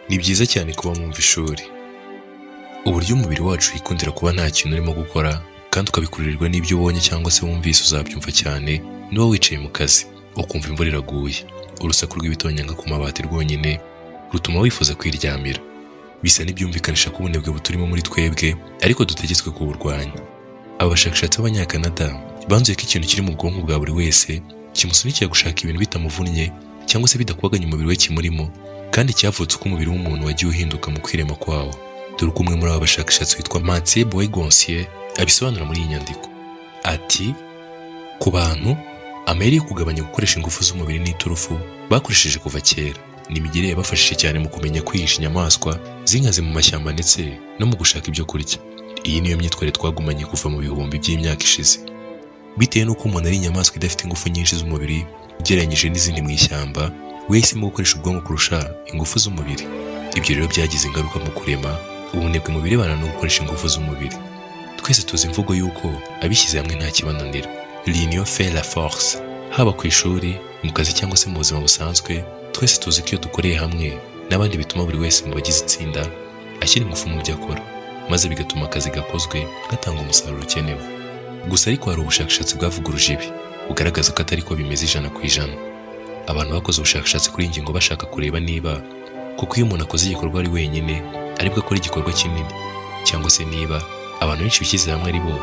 ni byiza cyane kuba mwumva ishuri uburyo umubiri wacu wikundira kuba nta kintu urimo gukora kandi ukabikururirwa n'ibyo ubonye cyangwa se wumvise uzabyumva cyane niba wicaye mu kazi ukumva imvura iraguye urusaku rw'ibitonyanga ku mabati rwonyine rutuma wifuza kwiryamira bisa n'ibyumvikanisha ko ubunebwe buturimo muri twebwe ariko dutegetswe kuburwanya abashakashatsi b'abanyakanada banzuye ko ikintu kiri mu bwonko bwa buri wese kimusunikira gushaka ibintu bitamuvunnye cyangwa se bidakubaganya umubiri we kimurimo kandi cyavutse uko umubiri w'umuntu wagiye uhinduka mu kwirema kwawo dore ko umwe muri aba bashakashatsi witwa Mathieu Boygonsier abisobanura muri iyi nyandiko ati ku bantu amayeri yo kugabanya gukoresha ingufu z'umubiri n'iturufu bakoresheje kuva kera ni imigire yabafashije cyane mu kumenya kwihisha inyamaswa zinkaze mu mashyamba ndetse no mu gushaka ibyo kurya iyi niyo myitwarire twagumanye kuva mu bihumbi by'imyaka ishize bitewe n'uko umuntu ari inyamaswa idafite ingufu nyinshi z'umubiri ugereranyije n'izindi mu ishyamba we yahisemo gukoresha ubwonko kurusha ingufu z'umubiri ibyo rero byagize ingaruka mu kurema ubunebwe mu birebana no gukoresha ingufu z'umubiri twese tuzi imvugo y'uko abishyize hamwe nta kibananira l'union fait la force haba ku ishuri mu kazi cyangwa se mu buzima busanzwe twese tuzi ko iyo dukoreye hamwe n'abandi bituma buri wese mu bagize itsinda ashyira ingufu mu byo akora maze bigatuma akazi gakozwe gatanga umusaruro ukenewe gusa ariko hari ubushakashatsi bwavuguruje ibi bugaragaza ko atari ko bimeze ijana ku ijana abantu bakoze ubushakashatsi kuri iyi ngingo bashaka kureba niba kuko iyo umuntu akoze igikorwa ari wenyine aribwo akora igikorwa kinini cyangwa se niba abantu benshi bishyize hamwe ari bo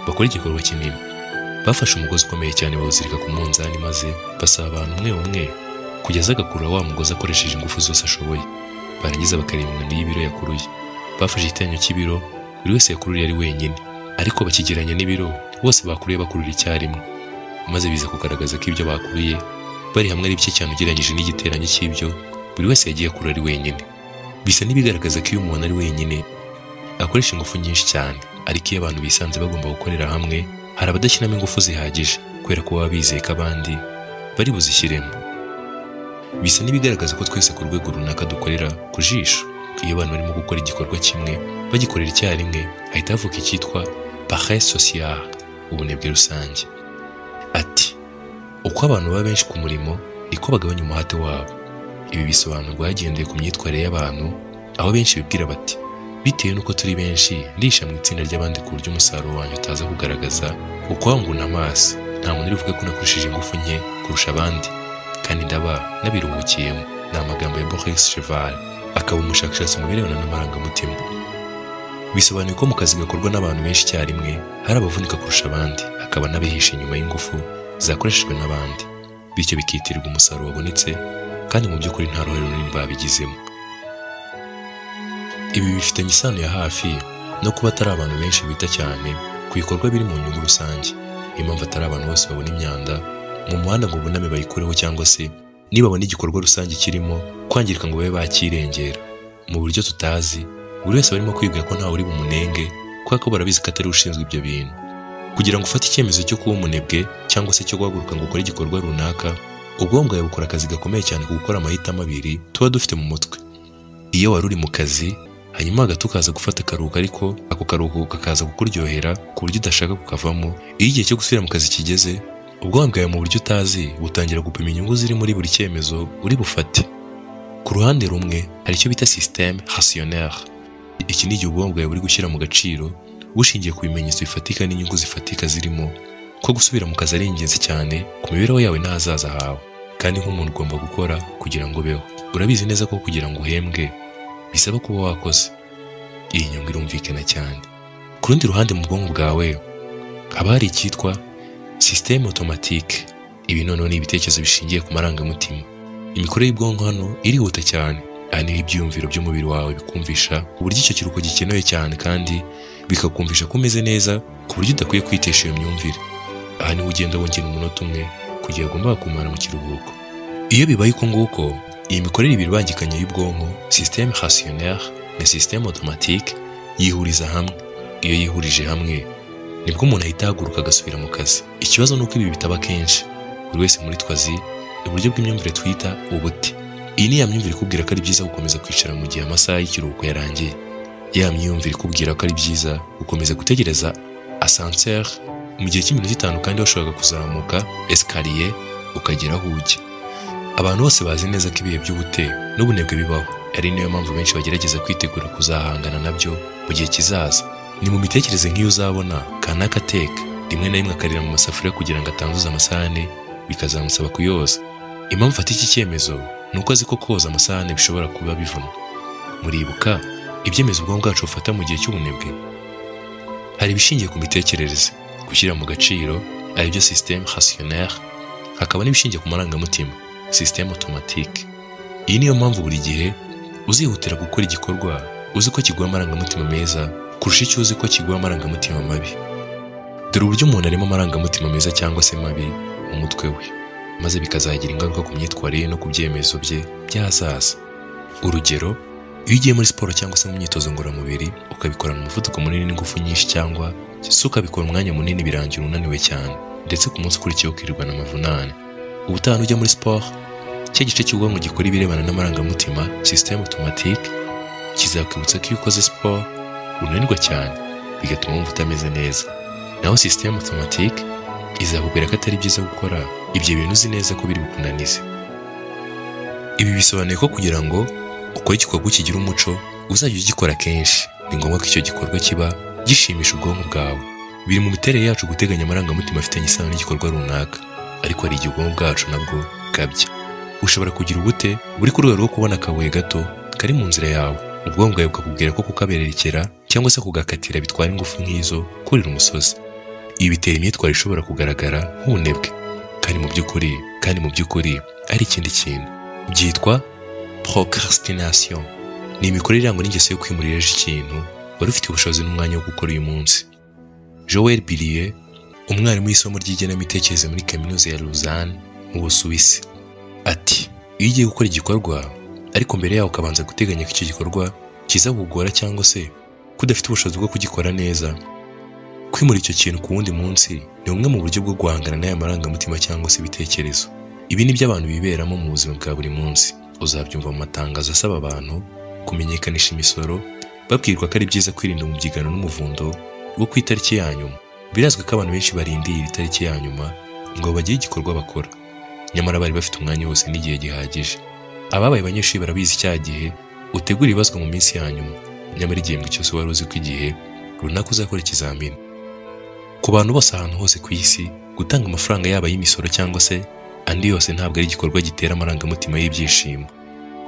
bakora igikorwa kinini bafashe umugozi ukomeye cyane bawuzirika ku munzani maze basaba abantu umwe umwe kugeza agakurura wa mugozi akoresheje ingufu zose ashoboye barangiza bakareba ingano y'ibiro yakuruye bafashe igiteranyo cy'ibiro buri wese yakururiye ari wenyine ariko bakigereranya n'ibiro bose bakuruye bakurura icyarimwe maze biza kugaragaza ko ibyo bakuriye bari hamwe ari bike cyane ugereranyije n'igiteranyo cy'ibyo buri wese yagiye akurura ari wenyine bisa n'ibigaragaza ko iyo umuntu ari wenyine akoresha ingufu nyinshi cyane ariko iyo abantu bisanze bagomba gukorera hamwe hari abadashyiramo ingufu zihagije kubera ko baba bizeye ko abandi bari buzishyiremo bisa n'ibigaragaza ko twese ku rwego runaka dukorera ku jisho iyo abantu barimo gukora igikorwa kimwe bagikorera icyarimwe hahita havuka icyitwa paresse sociale ubunebwe rusange ati uko abantu baba benshi ku murimo niko bagabanya umuhate wabo ibi bisobanurwa hagendewe ku myitwarire y'abantu aho benshi bibwira bati bitewe n'uko turi benshi ndisha mu itsinda ry'abandi ku buryo umusaruro wanjye utaza kugaragaza ukwanguna amaso nta muntu uri buvuge ko nakoresheje ingufu nke kurusha abandi kandi ndaba nabiruhukiyemo ni amagambo ya Boris Cheval akaba umushakashatsi mu birebana n'amarangamutima bisobanuye ko mu kazi gakorwa n'abantu benshi icyarimwe hari abavunika kurusha abandi hakaba n'abihisha inyuma y'ingufu zakoreshejwe n'abandi bityo bikitirirwa umusaruro wabonetse kandi mu by'ukuri nta ruhare runini babigizemo ibi bifitanye isano ya hafi no kuba atari abantu benshi bita cyane ku bikorwa biri mu nyungu rusange niyo mpamvu atari abantu bose babona imyanda mu muhanda ngo buname bayikureho cyangwa se nibabona igikorwa rusange kirimo kwangirika ngo babe bakirengera mu buryo tutazi buri wese barimo kwibwira ko ntawe uri bumunenge kubera ko barabizi ko atari ushinzwe ibyo bintu kugira ngo ufate icyemezo cyo kuba umunebwe cyangwa se cyo guhaguruka ngo ukore igikorwa runaka ubwonko bwawe bukora akazi gakomeye cyane ku gukora amahitamo abiri tuba dufite mu mutwe iyo wari uri mu kazi hanyuma hagati ukaza gufata akaruhuko ariko ako karuhuko kakaza kukuryohera ku buryo udashaka kukavamo iyo igihe cyo gusubira mu kazi kigeze ubwonko bwawe mu buryo utazi butangira gupima inyungu ziri muri buri cyemezo uri bufate ku ruhande rumwe hari icyo bita systeme rationnaire iki ni igihe ubwonko bwawe buri gushyira mu gaciro bushingiye ku bimenyetso bifatika n'inyungu zifatika zirimo ko gusubira mu kazi ari ingenzi cyane ku mibereho yawe n'ahazaza hawe kandi nk'umuntu ugomba gukora kugira ngo ubeho urabizi neza ko kugira ngo uhembwe bisaba kuba wakoze iyi nyungu irumvikana cyane ku rundi ruhande mu bwonko bwawe haba hari icyitwa sisiteme otomatike ibi noneho ni ibitekerezo bishingiye ku marangamutima imikorere y'ubwonko hano irihuta cyane aha niho ibyiyumviro by'umubiri wawe bikumvisha uburyo icyo kiruhuko gikenewe cyane kandi bikakumvisha ko umeze neza ku buryo udakwiye kwitesha iyo myumvire aha niho ugenda wongera umunota umwe kugira ngo kumara mu kiruhuko iyo bibaye uko nguko iyi mikorere ibiri ibangikanye y'ubwonko sisiteme rationnaire na sisiteme automatique yihuriza hamwe iyo yihurije hamwe nibwo umuntu ahita ahaguruka agasubira mu kazi ikibazo ni uko ibi bitaba kenshi buri wese muri twazi uburyo bw'imyumvire twita ubuti iyi ni ya myumvire ikubwira ko ari byiza gukomeza kwicara mu gihe amasaha y'ikiruhuko yarangiye ya myumvire ikubwira ko ari byiza gukomeza gutegereza asanseri mu gihe cy'iminota itanu kandi washobora kuzamuka esikariye ukagera aho ujya abantu bose bazi neza ko ibihe by'ubute n'ubunebwe bibaho ari niyo mpamvu benshi bagerageza kwitegura kuzahangana nabyo mu gihe kizaza ni mu mitekerereze nk'iyo uzabona kanaka ateka rimwe na rimwe akarira mu masafuriya kugira ngo atanduze amasahane bikazamusaba kuyoza impamvu afata iki cyemezo ni uko azi ko koza amasahane bishobora kuba bivuna muribuka ibyemezo ubwonko bwacu bufata mu gihe cy'ubunebwe hari ibishingiye ku mitekerereze gushyira mu gaciro aribyo système rationnel hakaba n'ibishingiye ku marangamutima système automatique iyi niyo mpamvu buri gihe uzihutira gukora igikorwa uzi ko kiguha amarangamutima meza kurusha icyo uzi ko kiguha amarangamutima mabi dore uburyo umuntu arimo amarangamutima meza cyangwa se mabi mu mutwe we maze bikazagira ingaruka ku myitwarire no ku byemezo bye by'ahazaza urugero iyo ugiye muri siporo cyangwa se mu myitozo ngororamubiri ukabikora mu muvuduko munini n'ingufu nyinshi cyangwa se ukabikora umwanya munini birangira unaniwe cyane ndetse ku munsi ukurikiyeho ukirirwana amavunane ubutaha ujya muri siporo cya gice cy'ubwonko gikora ibirebana n'amarangamutima système automatique kizakwibutsa ko iyo ukoze siporo unanirwa cyane bigatuma wumva utameze neza naho système automatique izakubwira ko atari byiza gukora ibyo bintu uzi neza ko biri bukunanize ibi bisobanuye ko kugira ngo ukore igikorwa kigira umuco uzajya ugikora kenshi ni ngombwa ko icyo gikorwa kiba gishimisha ubwonko bwawe biri mu miterere yacu guteganya amarangamutima afitanye isano n'igikorwa runaka ariko hari igihe ubwonko bwacu nabwo bwabya ushobora kugira ubute buri ku rwego rwo kubona akabuye gato kari mu nzira yawe ubwonko bwawe bukakubwira ko kukabererekera cyangwa se kugakatira bitwara ingufu nk'izo kurira umusozi ibi bitera imyitwarire ishobora kugaragara nk'ubunebwe kandi mu by'ukuri kandi mu by'ukuri ari ikindi kintu byitwa procrastination ni imikorere irangwa n'ingeso yo kwimurira ejo ikintu wari ufite ubushobozi n'umwanya wo gukora uyu munsi joel biriye umwarimu w'isomo ry'igenamitekerereze muri kaminuza ya lausanne mu busuwisi ati iyo ugiye gukora igikorwa ariko mbere yaho ukabanza guteganya ko icyo gikorwa kizakugora cyangwa se ko udafite ubushobozi bwo kugikora neza kwimura icyo kintu ku wundi munsi ni bumwe mu buryo bwo guhangana n'aya marangamutima cyangwa se ibitekerezo ibi ni byo abantu biberamo mu buzima bwa buri munsi uzabyumva mu matangazo asaba abantu kumenyekanisha imisoro babwirwa ko ari byiza kwirinda umubyigano n'umuvundo wo ku itariki ya nyuma birazwi ko abantu benshi barindiye iyi tariki ya nyuma ngo bagire igikorwa bakora nyamara bari bafite umwanya wose n'igihe gihagije ababaye abanyeshuri barabizi cya gihe utegura ibibazwa mu minsi ya nyuma nyamara igihembwe cyose wari uzi ko igihe runaka uzakora ikizamini ku bantu bose ahantu hose ku isi gutanga amafaranga yaba ay'imisoro cyangwa se andi yose ntabwo ari igikorwa gitera amarangamutima y'ibyishimo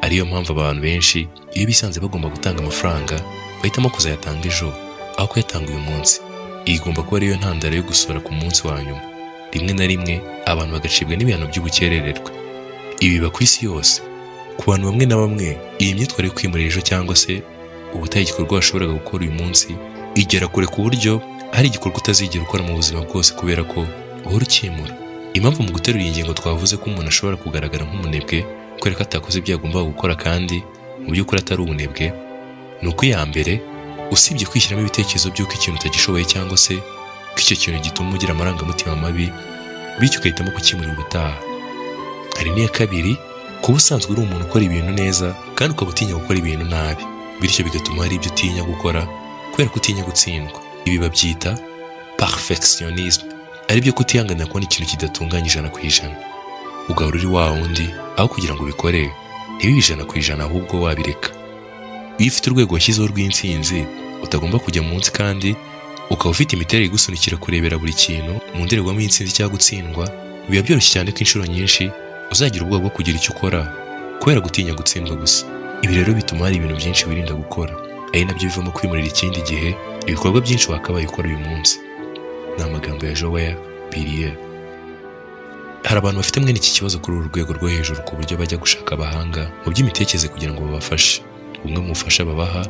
ariyo mpamvu abantu benshi iyo bisanze bagomba gutanga amafaranga bahitamo kuzayatanga ejo aho kuyatanga uyu munsi iyi igomba kuba ariyo ntandaro yo gusora ku munsi wa nyuma rimwe na rimwe abantu bagacibwa n'ibihano by'ubukerererwa ibi biba ku isi yose ku bantu bamwe na bamwe iyi myitwarire yo kwimurira ejo cyangwa se ubutaha igikorwa washoboraga gukora uyu munsi igera kure ku buryo hari igikorwa utazigera ukora mu buzima bwose kubera ko uhora ukimura impamvu mu guterura iyi ngingo twavuze ko umuntu ashobora kugaragara nk'umunebwe kubera ko atakoze ibyo yagombaga gukora kandi mu by'ukuri atari ubunebwe ni uko iya mbere usibye kwishyiramo ibitekerezo by'uko ikintu utagishoboye cyangwa se ko icyo kintu gituma ugira amarangamutima mabi bityo ugahitamo kukimura ubutaha hari n'iya kabiri kuba usanzwe uri umuntu ukora ibintu neza kandi ukaba utinya gukora ibintu nabi bityo bigatuma hari ibyo utinya gukora kubera ko utinya gutsindwa ibi babyita perfectionisme aribyo kutihanganira kubona ikintu kidatunganye ijana ku ijana ugahora uri wa wundi aho kugira ngo ubikore ntibibe ijana ku ijana ahubwo wabireka iyo ufite urwego washyizeho rw'intsinzi utagomba kujya munsi kandi ukaba ufite imiterere igusunikira kurebera buri kintu mu ndorerwamo y'intsinzi cyangwa gutsindwa biba byoroshye cyane ko inshuro nyinshi uzagira ubwoba bwo kugira icyo ukora kubera gutinya gutsindwa gusa ibi rero bituma hari ibintu byinshi wirinda gukora ari nabyo bivamo kwimurira ikindi gihe ibikorwa byinshi wakabaye ukora uyu munsi ni amagambo ya joel biriye hari abantu bafite mwene iki kibazo kuri uru rwego rwo hejuru ku buryo bajya gushaka abahanga mu by'imitekerereze kugira ngo babafashe bumwe mu bufasha babaha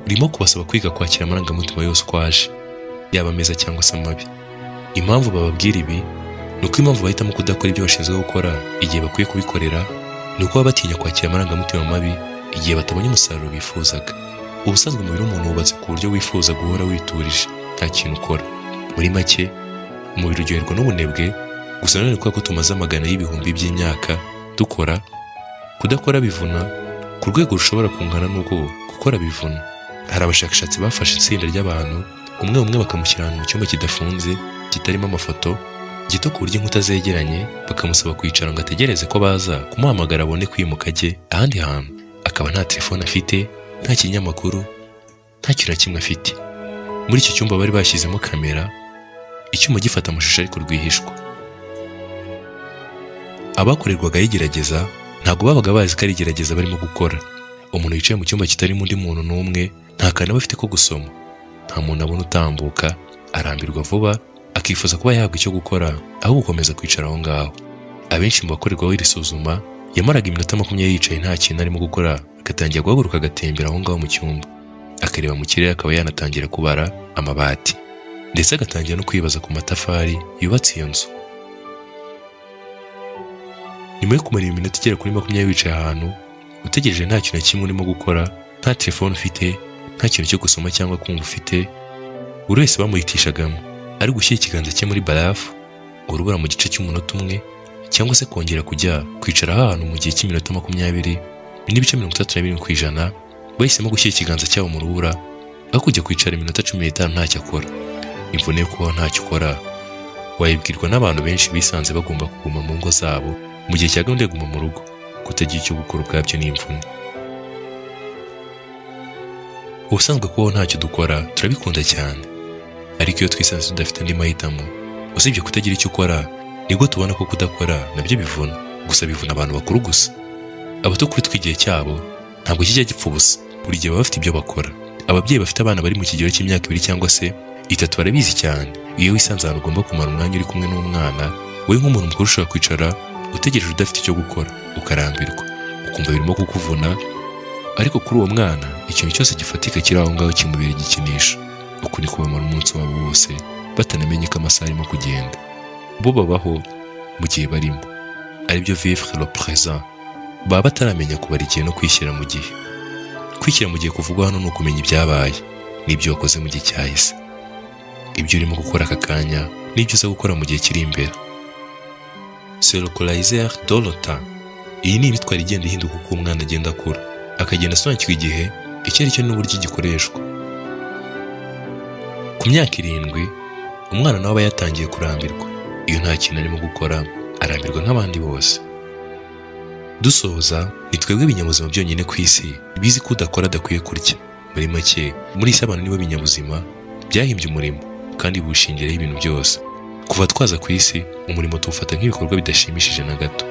burimo kubasaba kwiga kwakira amarangamutima yose uko aje yaba meza cyangwa se amabi impamvu bababwira ibi ni uko impamvu bahitamo kudakora ibyo bashinzwe gukora igihe bakwiye kubikorera ni uko baba batinya kwakira amarangamutima mabi igihe batabonye umusaruro bifuzaga ubusanzwe umubiri w'umuntu wubatse ku buryo wifuza guhora witurije nta kintu ukora muri make umubiri uryoherwa n'ubunebwe gusa nanone kubera ko tumaze amagana y'ibihumbi by'imyaka dukora kudakora bivuna ku rwego rushobora kungana n'ubwo gukora bivuna hari abashakashatsi bafashe itsinda ry'abantu umwe umwe bakamushyira ahantu mu cyumba kidafunze kitarimo amafoto gito ku buryo inkuta zegeranye bakamusaba kwicara ngo ategereze ko baza kumuhamagara abone kwimuka ajye ahandi hantu akaba nta telefone afite nta kinyamakuru nta kintu na kimwe afite muri icyo cyumba bari bashyizemo kamera icyuma gifata amashusho ariko rwihishwa abakorerwaga igerageza ntabwo babaga bazi ko ari igerageza barimo gukora umuntu wicaye mu cyumba kitarimo undi muntu n'umwe nta kantu aba afite ko gusoma nta muntu abona utambuka arambirwa vuba akifuza kuba yahabwa icyo gukora aho gukomeza kwicara aho ngaho abenshi mu bakorerwaho iri suzuma yamaraga iminota makumyabiri yicaye nta kintu arimo gukora agatangira guhaguruka agatembera aho ngaho mu cyumba akareba mu kirere akaba yanatangira kubara amabati ndetse agatangira no kwibaza ku matafari yubatse iyo nzu nyuma yo kumara iminota igera kuri makumyabiri wicaye ahantu utegereje nta kintu na kimwe urimo gukora nta telefone ufite nta kintu cyo gusoma cyangwa kumva ufite buri wese bamuhitishagamo ari gushyira ikiganza cye muri barafu ngo urubura mu gice cy'umunota umwe cyangwa se kongera kujya kwicara ahantu mu gihe cy'iminota makumyabiri n'ibice mirongo itatu na birindwi ku ijana bahisemo gushyira ikiganza cyabo mu rubura aho kujya kwicara iminota cumi n'itanu ntacyo akora imvune yo kubaho ntacyo ukora wayibwirwa n'abantu benshi bisanze bagomba kuguma mu ngo zabo mu gihe cya gahunda yo kuguma mu rugo kutagira icyo gukora ubwabyo ni imvune ubusanzwe kubaho ntacyo dukora turabikunda cyane ariko iyo twisanze tudafite andi mahitamo usibye kutagira icyo ukora nibwo tubona ko kudakora nabyo bivuna gusa bivuna abantu bakuru gusa abato kuri tw'igihe cyabo ntabwo kijya gipfa ubusa buri gihe baba bafite ibyo bakora ababyeyi bafite abana bari mu kigero cy'imyaka ibiri cyangwa se itatu barabizi cyane iyo wisanze ahantu ugomba kumara umwanya uri kumwe n'umwana wowe nk'umuntu mukuru ushobora kwicara utegereje udafite icyo gukora ukarambirwa ukumva birimo kukuvuna ariko kuri uwo mwana ikintu cyose gifatika kiri aho ngaho kimubera igikinisha uko ni kubamara umunsi wabo wose batanamenye ko amasaha arimo kugenda bo babaho mu gihe barimo aribyo vivre le présent baba bataramenya kubara igihe no kwishyira mu gihe kwishyira mu gihe kuvugwa hano ni ukumenya ibyabaye n'ibyo wakoze mu gihe cyahise ibyo urimo gukora aka kanya n'ibyo uza gukora mu gihe kiri imbere serokolayizer dorota iyi ni imitwaro igenda ihinduka uko umwana agenda akura akagenda asobanukirwa igihe icyo ari cyo n'uburyo gikoreshwa ku myaka irindwi umwana nawe aba yatangiye kurambirwa iyo nta kintu arimo gukora arambirwa nk'abandi bose dusoza ni twebwe ibinyabuzima byonyine ku isi bizi ko udakora adakwiye kurya muri make muri isi abantu nibo binyabuzima byahimbye umurimo kandi buwushingireho ibintu byose kuva twaza ku isi umurimo tuwufata nk'ibikorwa bidashimishije na gato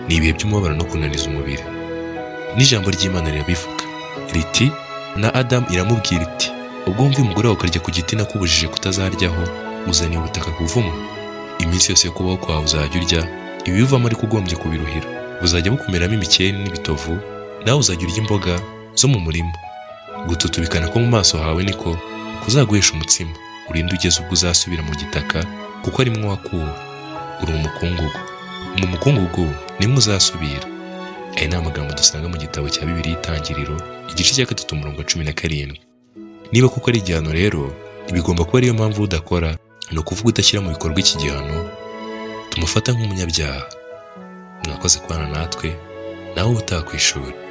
ni ibihe by'umubabaro no kunaniza umubiri n'ijambo ry'imana rirabivuga riti na adamu iramubwira iti ubwo wumva umugore wawe ukarya ku giti nakubujije kutazaryaho uzaniye ubutaka kuvuma iminsi yose yo kubaho kwawe uzajya urya ibibivamo ariko ugombye kubiruhira buzajya bukumeramo imikeri n'ibitovu nawe uzajya urya imboga zo mu murima gututubikana ko mu maso hawe niko kuzaguhesha umutsima urinde ugeze ubwo uzasubira mu gitaka kuko arimo wakuwe uri umukungugu mu mukungugu nimwe uzasubira aya ni amagambo dusanga mu gitabo cya bibiri y'itangiriro igice cya gatatu umurongo cumi na karindwi niba kuko ari igihano rero bigomba kuba ariyo mpamvu udakora ni ukuvuga udashyira mu bikorwa iki gihano tumufata nk'umunyabyaha mwakoze kubana natwe nawe utaha ku ishuri